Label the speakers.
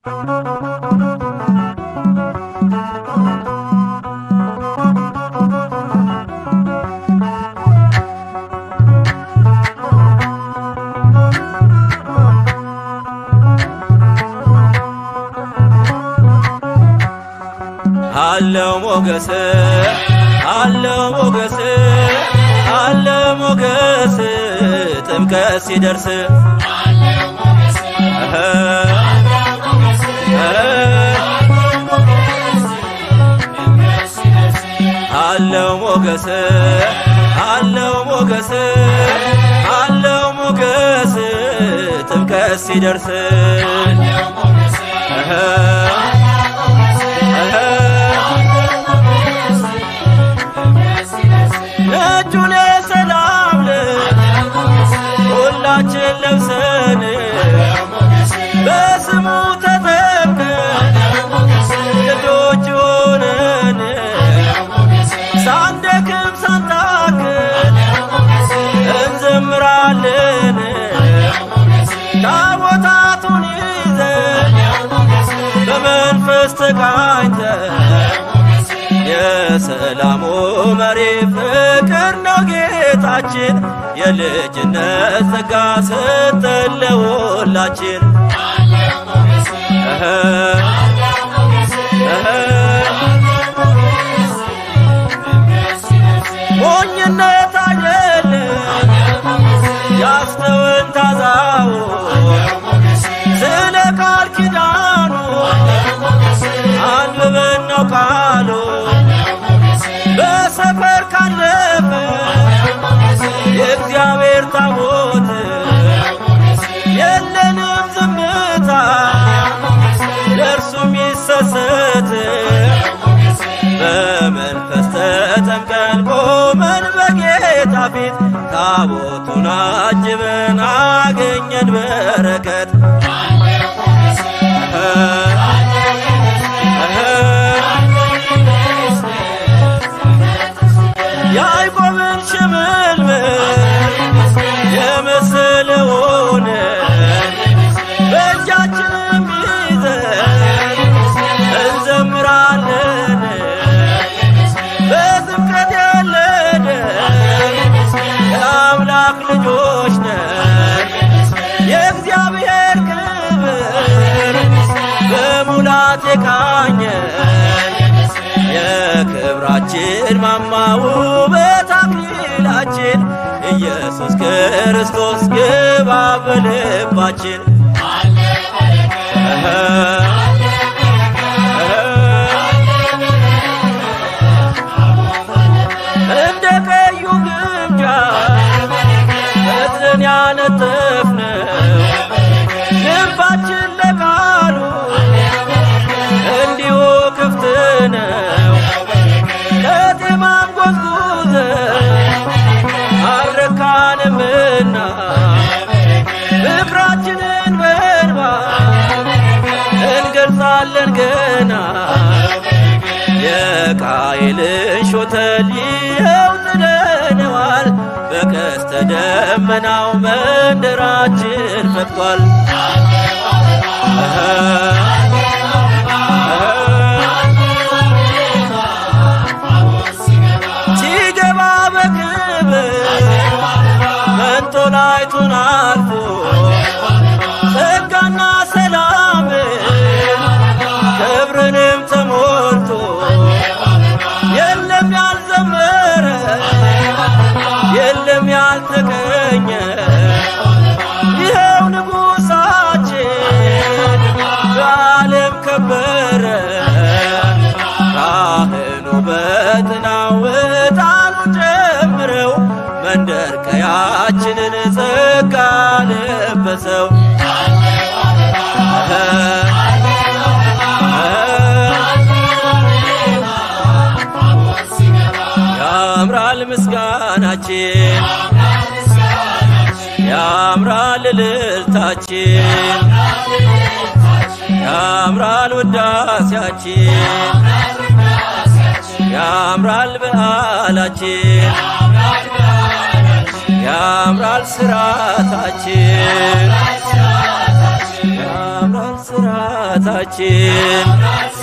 Speaker 1: አለው ሞገስ አለው ሞገስ አለው ሞገስ ጥምቀት ሲደርስ አለው ሞገስ አለው ሞገስ አለው ሞገስ ጥምቀት ሲደርስ ነጩን የሰላም ልብስ ሁላችን ለብሰን በስሙ ተጠምቀን ልጆች ሆነን ሳንደክም ሳንታክት እንዘምራለን ታቦታቱን ይዘን በመንፈስ ተቃኝተን የሰላሙ መሪ ፍቅር ነው ጌታችን የልጅነት ጸጋ ሰጠን ለሁላችን እህ ሞኝነት አይደለም ያስተውን ታዛው ስለ ቃል ኪዳኑ አንብበን ነው ቃሉ በሰፈር ካለፈ የእግዚአብሔር ታቦት የለንም ዝምታ ለእርሱ የሚሰሰት በመንፈስ ተጠምቀን ቆመን በጌታ ፊት ታቦቱን አጅበን አገኘን በረከት ያዕቆብን ሽምልምል የመሰለውን በእጃችንም ይዘን እንዘምራለን በጥምቀት የለንን የአምላክ ልጆች ነን የእግዚአብሔር ክብር በሙላት የቃኘን የክብራችን ማማ ውበት አክሊላችን ኢየሱስ ክርስቶስ ግባ በልባችን እንደ ቀዩ ግምጃ እዝን ያነጠፍነው ልባችን ለቃሉ እንዲሁ ክፍት ነው። ከጤማን ጎዝጉዘን አልረካንምና ፍቅራችንን በእንባ እንገልጻለን ገና የቃየልን ሾተል ይኸው ጥለነዋል። በቀስተ ደመናው መንደራችን ፈጥቋል። ሲገባ በክብር መንጦላይቱን አልፎ ጸጋና ሰላም ክብርንም ተሞልቶ የለም ያልዘመረ የለም ያልተገኘ ይኸው ንጉሣችን በዓለም ከበረ ካህኑ በጥናው ዕጣኑን ጨምረው መንደር ቀያችንን ጸጋ ለበሰው ያምራል ምስጋናችን ያምራል እልልታችን ያምራል ውዳሴያችን ያምራል በዓላችን ያምራል ስራታችን ያምራል ስራ አስራታችን